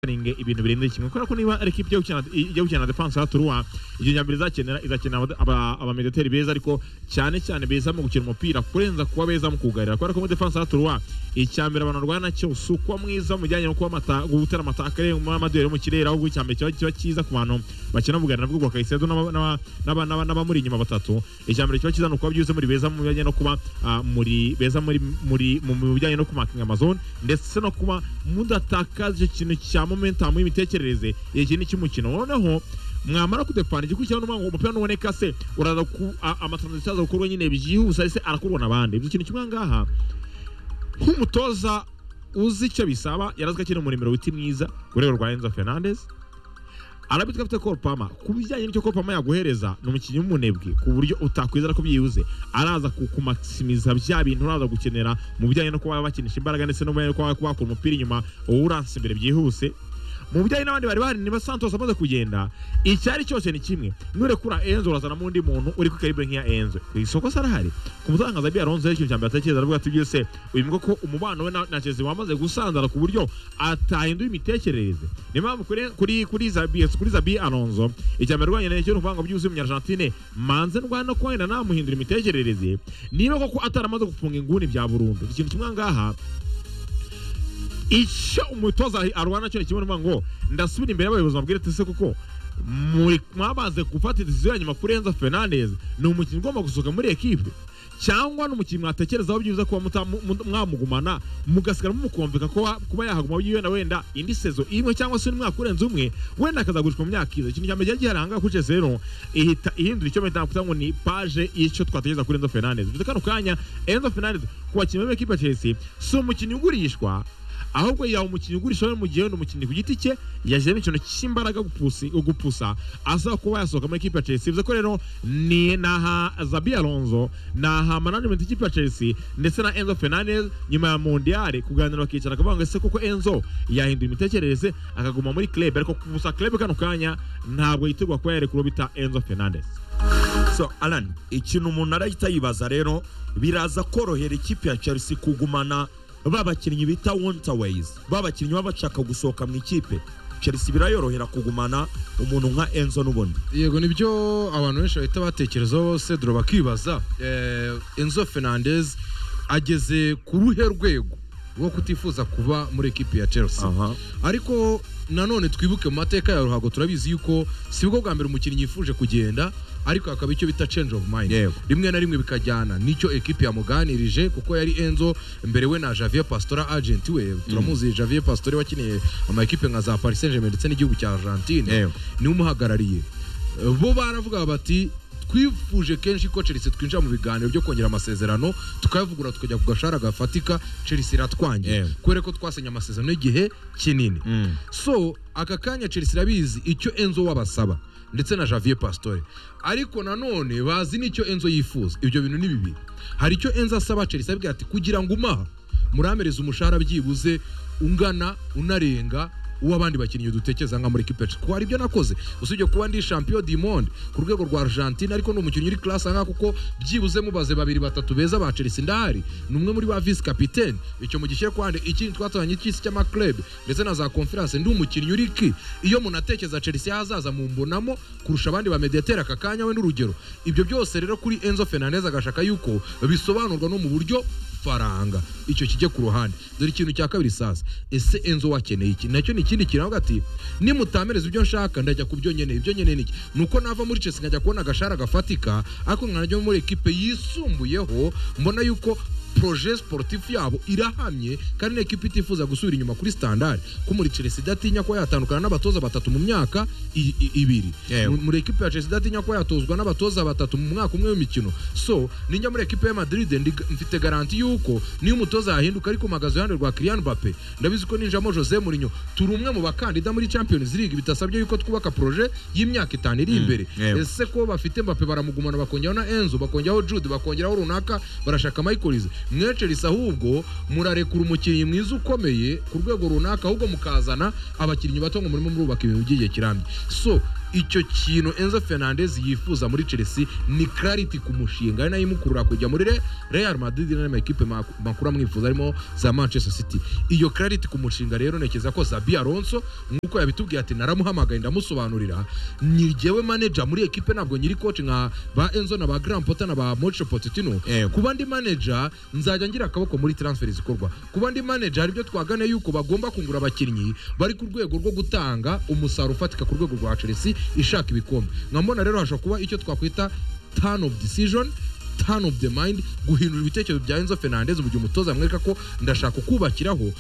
parikingi ibintu birenze kimwe kubera ko niba ari ikipe ijya gukina na defanse ya turuwa ibyo nyambere izakenera izakenera abamedeteri beza ariko cyane cyane beza mu gukina umupira kurenza kuba beza mu kugarira kubera ko muri defanse ya turuwa icyambere abantu barwana cyo si ukuba mwiza mu bijyanye no kuba gutera amataka mu maduhere yo mu kirere ahubwo icyambere kiba cyiza ku bantu bakina mu bugarira bw'ubwo kayisedo n'abamuri inyuma batatu icyambere kiba cyiza ni ukuba byuze muri beza mu bijyanye no kuba muri beza muri mu bijyanye no kumakinga amazone ndetse no kuba mudatakaza icyo kintu cya momentamu y'imitekerereze igihe kinini cy'umukino noneho mwamara kudepana igikurikiyeho n'umwango umupira nuboneka se uraza amatranzisiyo aza gukorwa nyine byihuse se arakorwa n'abandi ibyo kintu kimwe ngaha nk'umutoza uzi icyo bisaba yarazwe akiri umuremero witi mwiza ku rwego rwa enzo fernandez arabitwa afite korupama ku bijyanye n'icyo korupama yaguhereza ni umukinnyi w'umunebwe ku buryo utakwizera ko byibuze araza kukumaximiza bya bintu uraza gukenera mu bijyanye no kuba bakinisha imbaraga ndetse no kuba bakora umupira inyuma wowe uranse imbere byihuse mu bijyanye n'abandi bari bahari niba santos amaze kugenda icyari cyose ni kimwe nurekura enzo urazanamo undi muntu uri ku ikaribure nk'iya enzo ku isoko se arahari ku mutangaza bya ronzo yari cya mbere atekereza aravuga ati byose uyu mwe ko umubano we na chelsea wamaze gusanzara ku buryo atahinduye imitekerereze niyo mpamvu kuri kuri zabies kuri zabi alonzo icya mbere rwanya n'icyo n'ubwango byuzuye umunyargentine manze ndwana no kuba namuhindura imitekerereze niba koko ataramaze gufunga inguni bya burundu ikintu kimwe ngaha icyo umutoza arwana cyo ni kimwe ngo ndasubira imbere y'abayobozi babwire ati se kuko mwabanze gufata decision ya nyuma kuri Enzo Fernandez ni umukinnyi ugomba gusohoka muri ekipe cyangwa n'umukinnyi mwatekerezaho byiza kuba mwamugumana mugasigara mumukumvika kuba yahaguma yiwe na wenda indi sezo imwe cyangwa se umwaka urenze umwe wenda akazagurishwa mu myaka iza ikintu cya mbere cyari gihari ahangaha kuri Chelsea rero ihita ihindura icyo mpita nakuta ngo ni paje y'icyo twatekereza kuri Enzo Fernandez bivuze kano kanya Enzo Fernandez ku bakinnyi b'ekipe ya Chelsea si umukinnyi ugurishwa ahubwo yaba umukinnyi ugurisha we mu gihe wenda umukinnyi ku giti cye yashyizemo ikintu cy'imbaraga gupusa asaba kuba yasohoka muri ikipe ya chelsea bivuze ko rero ni naha zabi alonzo naha management ikipe ya chelsea ndetse na enzo fernandez nyuma ya mondiale kuganira bakicara akavuga ngo ese koko enzo yahindura imitekerereze akaguma muri club ariko gusa club kano kanya ntabwo yitegura kuba yarekura bita enzo fernandez so alan ikintu umuntu arahita yibaza rero biraza korohera ikipe ya chelsea kugumana babakinnyi bita wontawayizi babakinnyi baba bashaka gusohoka mu ikipe chelsea birayorohera kugumana umuntu nka enzo n'ubundi yego nibyo abantu benshi bahita batekerezaho bose dore bakibaza enzo fernandez ageze ku ruhe rwego rwo kutifuza kuba muri ekipi ya chelsea ariko nanone twibuke mu mateka ya ruhago turabizi yuko si bwo bwa mbere umukinnyi yifuje kugenda ariko hakaba icyo bita change of mind rimwe na rimwe bikajyana nicyo ekipi yamuganirije kuko yari enzo mbere we na javier pastora agent we turamuzi javier pastora wakineye amakipe nka za paris saint germain ndetse n'igihugu cya argentine niwe umuhagarariye bo baravuga bati twifuje kenshi ko chelsea twinjira mu biganiro byo kongera amasezerano tukayavugura tukajya ku gashara gafatika chelsea iratwangiye kubera ko twasinya amasezerano y'igihe kinini so aka kanya chelsea irabizi icyo enzo wabasaba ndetse na javier pasitore ariko nanone bazi n'icyo enzo yifuza ibyo bintu ni bibiri hari icyo enzo asaba chelsea abwira ati kugira ngo umaha muramereze umushahara byibuze ungana unarenga uw'abandi bakinnyi dutekereza nka muri kipeca kuko hari ibyo nakoze usibye kuba ndi champion du monde ku rwego rwa argentine ariko ni umukinnyi uri classe aha kuko byibuze mubaze babiri batatu beza ba chelsea ndahari ni umwe muri ba vice capitaine icyo mugishyire kwande ikindi twatanye cy'isi cy'amaklub ndetse na za conference ndi umukinnyi uri ki iyo munatekereza chelsea hazaza mumbonamo kurusha abandi ba mediateur aka kanya we n'urugero ibyo byose rero kuri enzo fernandez agashaka yuko bisobanurwa no mu buryo faranga icyo kijye ku ruhande dore ikintu cya kabiri sasa ese enzo wakeneye iki nacyo ni ikindi kintu ati nimutamereza ibyo nshaka ndajya ku byo nkeneye ibyo nkeneye niki ni uko nava muri chelsea nkajya kubona agashara gafatika ariko nkajya muri ekipe yisumbuyeho mbona yuko proje sportif yabo irahamye kandi ni ekipa itifuza gusubira inyuma kuri standard ko muri chelsea idatinya kuba yatandukana n'abatoza batatu mu myaka ibiri muri ekipa ya chelsea idatinya kuba yatozwa n'abatoza batatu mu mwaka umwe w'imikino so ninjya muri ekipa ya madrid mfite garanti y'uko niyo umutoza yahinduka ariko magaze iruhande rwa Kylian Mbappe ndabizi ko ninjamo Jose Mourinho turi umwe mu bakandida muri Champions League bitasabye yuko twubaka proje y'imyaka itanu iri imbere ese ko bafite Mbappe baramugumana bakongeraho na Enzo bakongeraho Jude bakongeraho runaka barashaka Michael mweceriza ahubwo murarekura umukinnyi mwiza ukomeye ku rwego runaka ahubwo mukazana abakinnyi bato ngo murimo murubaka ibintu by'igihe kirambye so icyo kintu enzo fernandez yifuza muri chelsea ni clarity ku mushinga ari nayo imukurura kujya muri Re- real madrid n'andi makipe mak- makuru amwifuza arimo za manchester city iyo clarity ku mushinga rero ntekereza ko zabi alonso nk'uko yabitubwiye ati naramuhamagaye ndamusobanurira ni jyewe manager muri ekipe ntabwo nyiri coach nka ba enzo na ba grand pota na ba mocho potetino Yego. kuba ndi manager nzajya ngira akaboko muri transfer zikorwa kuba ndi manager hari ibyo twagane yuko bagomba kungura abakinnyi bari ku rwego rwo gutanga umusaruro ufatika ku rwego rwa Chelsea ishaka ibikombe nkambona rero hashobora kuba icyo twakwita turn of decision turn of the mind guhindura ibitekerezo bya Enzo Fernandez mu gihe umutoza amwereka ko ndashaka ukubakiraho